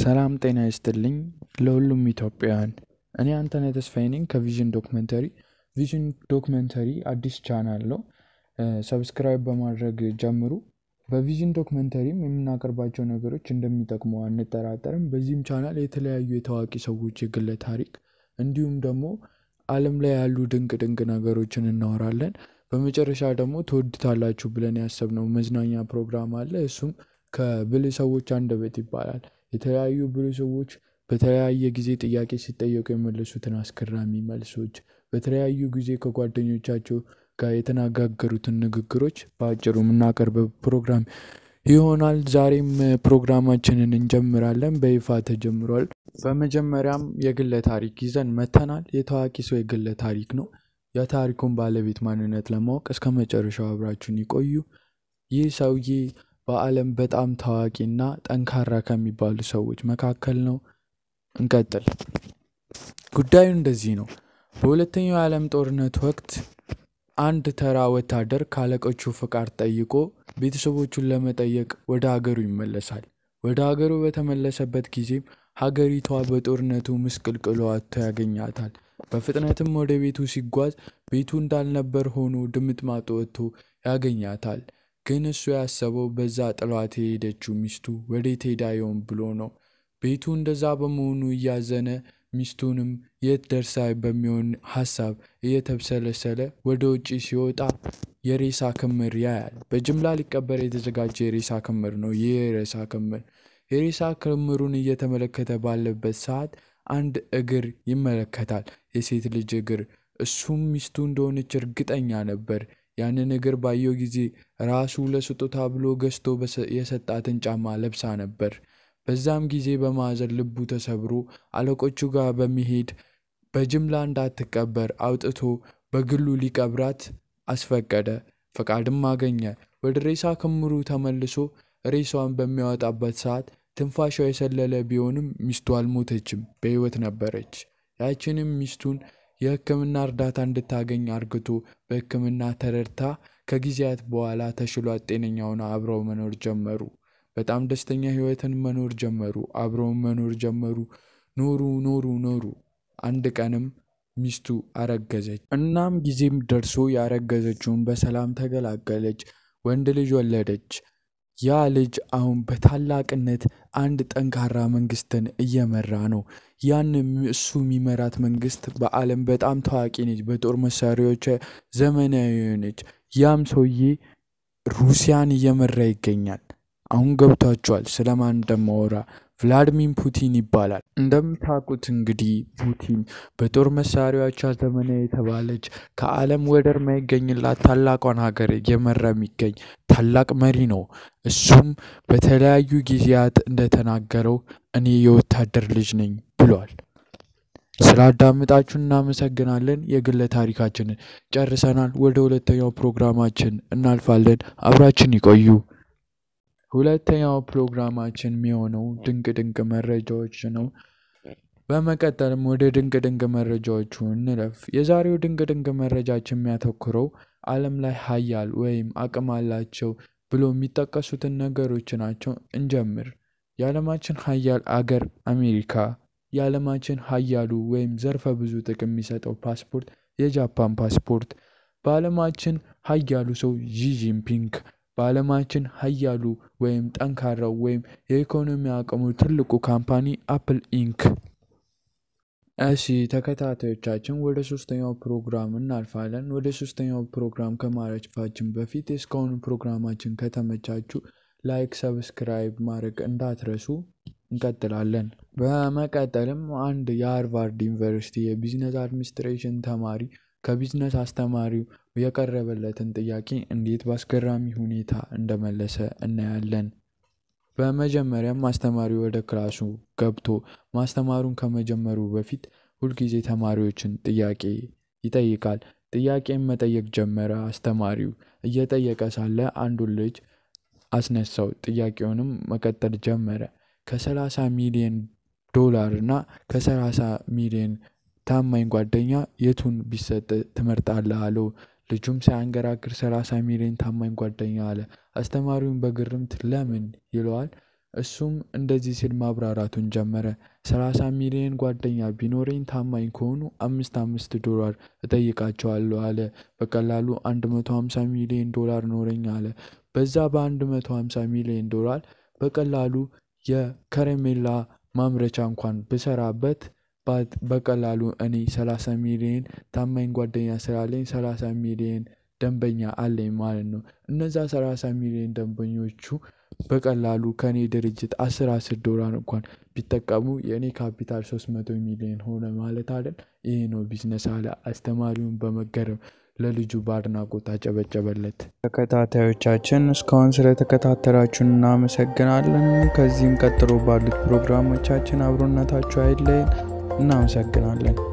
ሰላም ጤና ይስጥልኝ ለሁሉም ኢትዮጵያውያን። እኔ አንተነህ ተስፋዬ ነኝ ከቪዥን ዶክመንተሪ። ቪዥን ዶክመንተሪ አዲስ ቻናል ነው። ሰብስክራይብ በማድረግ ጀምሩ። በቪዥን ዶክመንተሪም የምናቀርባቸው ነገሮች እንደሚጠቅሙ አንጠራጠርም። በዚህም ቻናል የተለያዩ የታዋቂ ሰዎች የግለ ታሪክ እንዲሁም ደግሞ ዓለም ላይ ያሉ ድንቅ ድንቅ ነገሮችን እናወራለን። በመጨረሻ ደግሞ ትወዱታላችሁ ብለን ያሰብነው መዝናኛ ፕሮግራም አለ። እሱም ከብልህ ሰዎች አንደበት ይባላል። የተለያዩ ብልህ ሰዎች በተለያየ ጊዜ ጥያቄ ሲጠየቁ የመለሱትን አስገራሚ መልሶች፣ በተለያዩ ጊዜ ከጓደኞቻቸው ጋር የተነጋገሩትን ንግግሮች በአጭሩ የምናቀርብ ፕሮግራም ይሆናል። ዛሬም ፕሮግራማችንን እንጀምራለን። በይፋ ተጀምሯል። በመጀመሪያም የግለ ታሪክ ይዘን መተናል። የታዋቂ ሰው የግለ ታሪክ ነው። የታሪኩን ባለቤት ማንነት ለማወቅ እስከ መጨረሻው አብራችሁን ይቆዩ። ይህ ሰውዬ በዓለም በጣም ታዋቂና ጠንካራ ከሚባሉ ሰዎች መካከል ነው። እንቀጥል። ጉዳዩ እንደዚህ ነው። በሁለተኛው የዓለም ጦርነት ወቅት አንድ ተራ ወታደር ካለቆቹ ፍቃድ ጠይቆ ቤተሰቦቹን ለመጠየቅ ወደ ሀገሩ ይመለሳል። ወደ ሀገሩ በተመለሰበት ጊዜም ሀገሪቷ በጦርነቱ ምስቅልቅሎ ወጥቶ ያገኛታል። በፍጥነትም ወደ ቤቱ ሲጓዝ ቤቱ እንዳልነበር ሆኖ ድምጥማጡ ወጥቶ ያገኛታል። ግን እሱ ያሰበው በዛ ጥሏት የሄደችው ሚስቱ ወዴት ሄዳ ይሆን ብሎ ነው። ቤቱ እንደዛ በመሆኑ እያዘነ ሚስቱንም የት ደርሳ በሚሆን ሀሳብ እየተብሰለሰለ ወደ ውጭ ሲወጣ የሬሳ ክምር ያያል። በጅምላ ሊቀበር የተዘጋጀ የሬሳ ክምር ነው። ይህ የሬሳ ክምር የሬሳ ክምሩን እየተመለከተ ባለበት ሰዓት አንድ እግር ይመለከታል። የሴት ልጅ እግር። እሱም ሚስቱ እንደሆነች እርግጠኛ ነበር። ያንን እግር ባየው ጊዜ ራሱ ለስጦታ ብሎ ገዝቶ የሰጣትን ጫማ ለብሳ ነበር። በዛም ጊዜ በማዘን ልቡ ተሰብሮ አለቆቹ ጋር በመሄድ በጅምላ እንዳትቀበር አውጥቶ በግሉ ሊቀብራት አስፈቀደ። ፈቃድም አገኘ። ወደ ሬሳ ክምሩ ተመልሶ ሬሳዋን በሚያወጣበት ሰዓት ትንፋሿ የሰለለ ቢሆንም ሚስቱ አልሞተችም፣ በሕይወት ነበረች። ያችንም ሚስቱን የሕክምና እርዳታ እንድታገኝ አርግቶ በሕክምና ተረድታ ከጊዜያት በኋላ ተሽሏት ጤነኛ ሆና አብረው መኖር ጀመሩ። በጣም ደስተኛ ሕይወትን መኖር ጀመሩ። አብረው መኖር ጀመሩ። ኖሩ ኖሩ ኖሩ። አንድ ቀንም ሚስቱ አረገዘች። እናም ጊዜም ደርሶ ያረገዘችውን በሰላም ተገላገለች። ወንድ ልጅ ወለደች። ያ ልጅ አሁን በታላቅነት አንድ ጠንካራ መንግስትን እየመራ ነው። ያንም እሱ የሚመራት መንግስት በዓለም በጣም ታዋቂ ነች። በጦር መሳሪያዎች ዘመናዊ ነች። ያም ሰውዬ ሩሲያን እየመራ ይገኛል። አሁን ገብቷቸዋል ስለማን እንደማወራ። ቭላድሚር ፑቲን ይባላል። እንደምታውቁት እንግዲህ ፑቲን በጦር መሳሪያዎቿ ዘመናዊ የተባለች ከዓለም ወደር ማይገኝላት ታላቋን ሀገር እየመራ የሚገኝ ታላቅ መሪ ነው። እሱም በተለያዩ ጊዜያት እንደተናገረው እኔ የወታደር ልጅ ነኝ ብሏል። ስላዳምጣችሁ እናመሰግናለን። የግለ ታሪካችንን ጨርሰናል። ወደ ሁለተኛው ፕሮግራማችን እናልፋለን። አብራችን ይቆዩ። ሁለተኛው ፕሮግራማችን የሚሆነው ድንቅ ድንቅ መረጃዎች ነው። በመቀጠልም ወደ ድንቅ ድንቅ መረጃዎቹ እንለፍ። የዛሬው ድንቅ ድንቅ መረጃችን የሚያተኩረው ዓለም ላይ ሀያል ወይም አቅም አላቸው ብሎ የሚጠቀሱትን ነገሮች ናቸው። እንጀምር። የዓለማችን ሀያል አገር አሜሪካ። የዓለማችን ሀያሉ ወይም ዘርፈ ብዙ ጥቅም የሚሰጠው ፓስፖርት የጃፓን ፓስፖርት። በዓለማችን ሀያሉ ሰው ዢ ጂንፒንግ። በዓለማችን ሀያሉ ወይም ጠንካራው ወይም የኢኮኖሚ አቅሙ ትልቁ ካምፓኒ አፕል ኢንክ። እሺ ተከታታዮቻችን ወደ ሶስተኛው ፕሮግራም እናልፋለን። ወደ ሶስተኛው ፕሮግራም ከማለፋችን በፊት እስካሁኑ ፕሮግራማችን ከተመቻችሁ ላይክ፣ ሰብስክራይብ ማድረግ እንዳትረሱ። እንቀጥላለን። በመቀጠልም አንድ የሃርቫርድ ዩኒቨርሲቲ የቢዝነስ አድሚኒስትሬሽን ተማሪ ከቢዝነስ አስተማሪው የቀረበለትን ጥያቄ እንዴት በአስገራሚ ሁኔታ እንደመለሰ እናያለን። በመጀመሪያም አስተማሪው ወደ ክላሱ ገብቶ ማስተማሩን ከመጀመሩ በፊት ሁልጊዜ ተማሪዎችን ጥያቄ ይጠይቃል። ጥያቄን መጠየቅ ጀመረ። አስተማሪው እየጠየቀ ሳለ አንዱን ልጅ አስነሳው። ጥያቄውንም መቀጠል ጀመረ። ከሰላሳ ሚሊዮን ዶላር እና ከሰላሳ ሚሊዮን ታማኝ ጓደኛ የቱን ቢሰጥ ትመርጣለህ? አለው። ልጁም ሳያንገራግር ሰላሳ ሚሊዮን ታማኝ ጓደኛ አለ። አስተማሪውን በግርምት ለምን ይለዋል። እሱም እንደዚህ ሲል ማብራራቱን ጀመረ። 30 ሚሊዮን ጓደኛ ቢኖረኝ ታማኝ ከሆኑ አምስት አምስት ዶላር እጠይቃቸዋለሁ አለ። በቀላሉ 150 ሚሊዮን ዶላር ኖረኝ አለ። በዛ በ150 ሚሊዮን ዶላር በቀላሉ የከረሜላ ማምረቻ እንኳን ብሰራበት በቀላሉ እኔ 30 ሚሊዮን ታማኝ ጓደኛ ስላለኝ 30 ሚሊዮን ደንበኛ አለኝ ማለት ነው። እነዛ 30 ሚሊዮን ደንበኞቹ በቀላሉ ከኔ ድርጅት 10 10 ዶላር እንኳን ቢጠቀሙ የእኔ ካፒታል 300 ሚሊዮን ሆነ ማለት አይደል? ይሄ ነው ቢዝነስ አለ። አስተማሪውን በመገረም ለልጁ በአድናቆት አጨበጨበለት። ተከታታዮቻችን እስካሁን ስለተከታተላችሁን እናመሰግናለን። ከዚህም ቀጥሎ ባሉት ፕሮግራሞቻችን አብሮነታችሁ አይለየን። እናመሰግናለን።